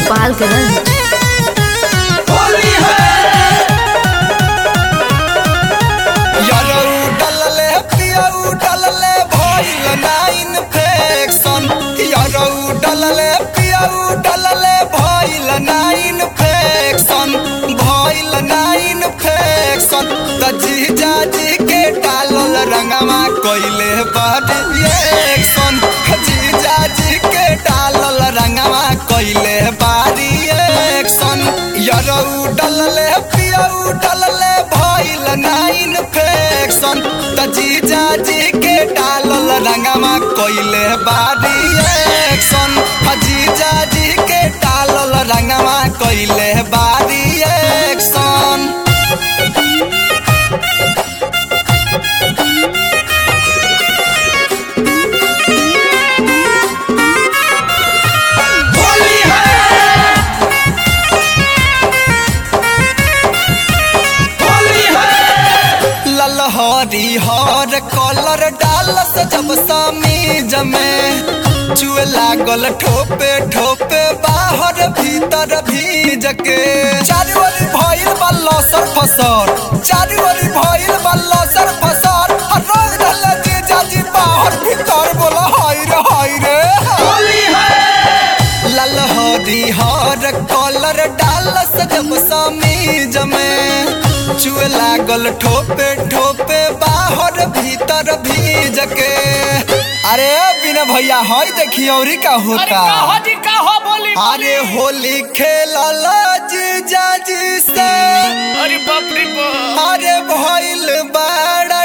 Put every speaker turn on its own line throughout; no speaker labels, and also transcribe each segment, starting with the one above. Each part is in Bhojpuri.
गोपालगंज
यरऊ डलले पियऊ डलले भइल ना इन्फेक्शन यरऊ डलले पियऊ डलले भइल ना इन्फेक्शन भइल ना इन्फेक्शन त जीजा जी के डालल रंगवा कइले बड रिएक्शन जीजा जी के डालल रंगवा कइले बारी एक्शन यरऊ डलले पियऊ डलले भइल ना इन्फेक्शन त जीजा जी के डालल रंगवा कइले बारी एक्शन जीजा जी के डालल रंगवा कइले बारी एक्शन ललहरी हर कलर डालस जब समीज में चुए लागल ठोपे ठोपे बाहर भीतर भीज के चारू ओर भइल बा लसर फसर चारू ओर भइल बा लसर फसर आ रंग ढल जे जाजी बाहर भीतर बोला हाय रे हाय रे ललहरी हर कलर डालस जब समीज में चुए लागल ठोपे ठोपे बाहर भीतर भीज के अरे बिना भैया हई देखी औरी का
अरे
होता
का हो जी का हो बोली
अरे होली खेलल जीजा जी से
अरे बाप रे बाप
अरे भइल बड़ा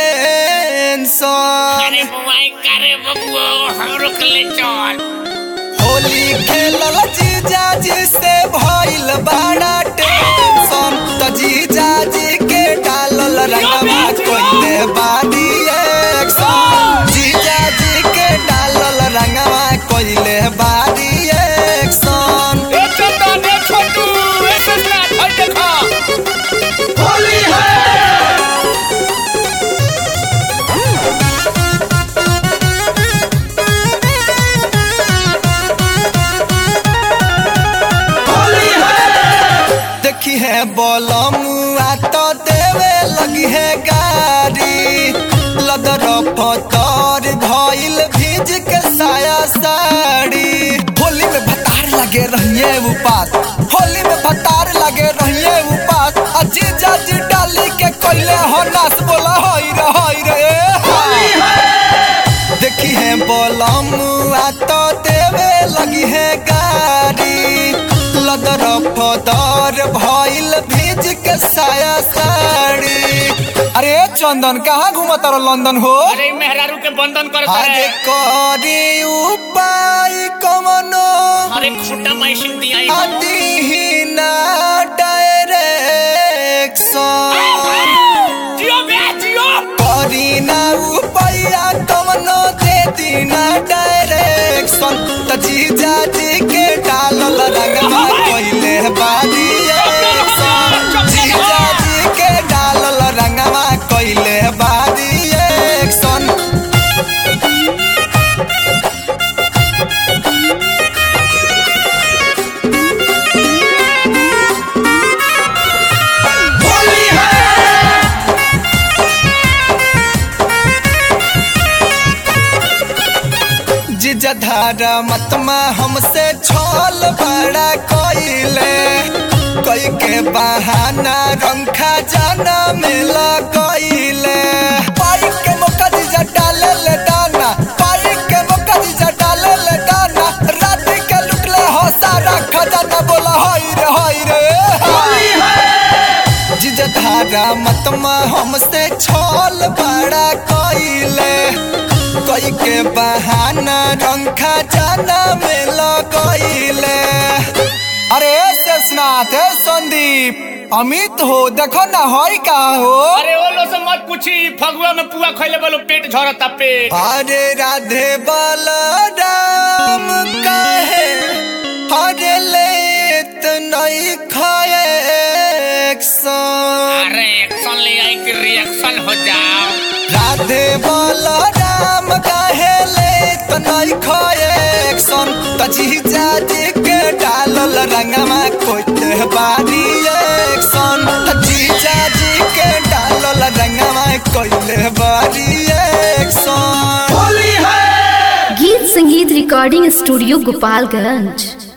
टेंशन
अरे बुआई करे बबुआ हमरो के ले चल
होली खेलल जीजा जी से भइल बड़ा टेंशन त जीजा जी के डालल रंगवा कोइले बादी एक्शन जीजा जी के डालल रंगवा कोइले बादी एक्शन
ए चंदन ए छोटू ए ससुरा हई देखा
होली है देखी है बोलमुआ तो देवे लगी है गाड़ी लदर पतर भइल भीज के साया साड़ी होली में भतार लगे रहिए उपास होली में भतार लगे रहिए उपास आ जीजा जी डाली के कोइले हो नास बोला होई रे होई रे देखी है बोलमुआ तो देवे लगी है गाड़ी लदर फदर भइल भीज के साया साड़ी अरे चंदन कहाँ घूमत रहो लंदन हो
अरे मेहरारू के बंधन करता
अरे
है
करी उपाय कमनो
अरे खुट्टा मैसिन दिया
अदीना डायरेक्शन
जियो बे जियो
करीना उपाया कमनो दे दीना डायरेक्शन त जीजा जी के डालल रंगवा कोइले बादी एक्शन जीजा जी के डालल रंगवा कोइले बादी एक्शन जीजा धारा मतमा हमसे छोल बड़ा कोइले कोई के बहाना रंखा जाना मिला कोइले पाई के मौका जीजा डाले ले दाना पाई के मौका जीजा डाले ले दाना रात के लुटले हो सारा खजाना बोला हाय रे हाय रे जीजा धारा मतमा हमसे छोल बड़ा कोइले कोई के बहाना रंखा जाना में लगइले अरे शेषनाथ हे संदीप अमित हो देखो ना हई का हो
अरे वो लो से मत पूछी फगुआ में पुआ खइले बोलो पेट झरता पेट
अरे राधे बलराम काहे अरे लेत नहीं खाए एक्शन
अरे एक्शन ले आई कि रिएक्शन हो जाओ
राधे बलराम काहे ले त नहीं खाए एक्शन त जीजा जी के डालल रंगवा कोइते बारी एक्शन जीजा जी के डालल रंगवा कोइले बारी एक्शन
होली है
गीत संगीत रिकॉर्डिंग स्टूडियो गोपालगंज